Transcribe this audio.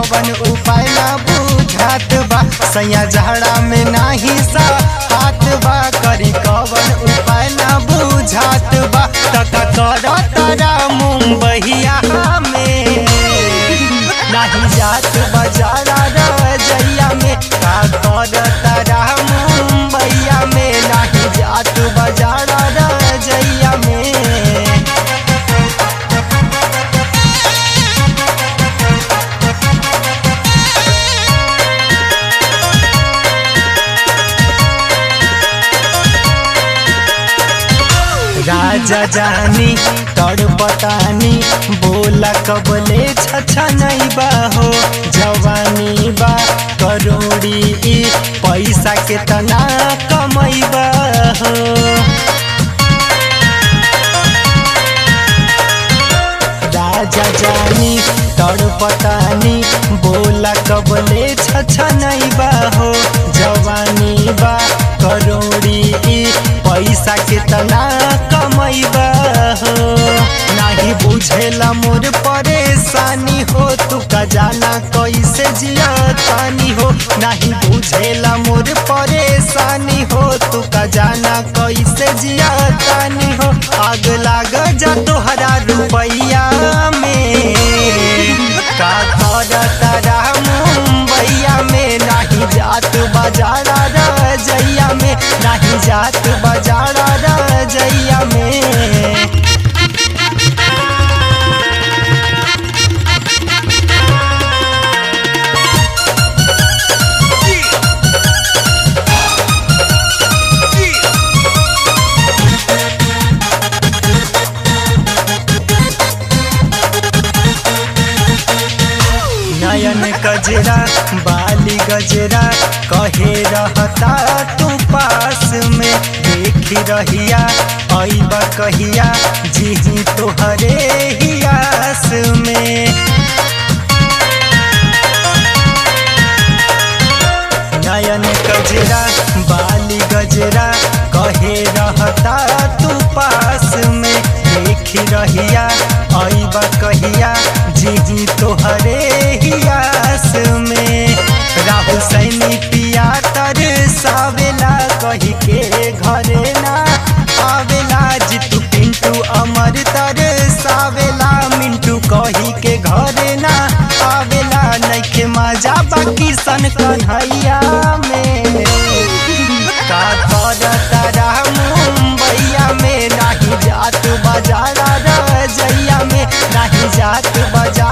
कवन उपाय ना बुझात बा सैया झाड़ा में नाही सा हाथ बा करी कवन उपाय ना बुझात बा तका कर तारा मुंबईया में नाही जात बजारा रजैया में का कर तारा मुंबईया में नाही जात बजारा रजैया में राजा जानी तड़पतानी बोला कबले छछा नहीं बा हो जवानी बा करोड़ी ई पैसा के तना कमई बा हो राजा जानी तड़पतानी बोला कबले छछा नहीं बा हो जवानी बा करोड़ी ई पैसा के तना कमई बा हो नाही बुझेला मोर परेशानी हो तू का जाना कैसे जिया तानी हो नहीं बुझेला मोर परेशानी हो तू का जाना कैसे जिया तानी हो आग लाग जा तोहरा रुपैया में का घर तारा मुंबईया में नहीं जात बाजारा रजैया में नहीं जात बाजारा रजैया में नयन गजरा बाली गजरा कहे रहता तू पास में देखी रहिया ऐब कहिया जी तोहरे ही आस में नयन गजरा बाली गजरा कहे रहता तू पास में देखी रहिया ऐब कहिया जी तोहरे ही आस में राहुल सैनी पिया तर सावेला कही के घरे ना आवेला जितू पिंटू अमर तर सावेला मिंटू कही के घरे ना आवेला नइखे मजा बाकी सन कन्हैया में का कर तारा मुंबईया में नाही जात बाजारा रजैया में नाही जात बाजार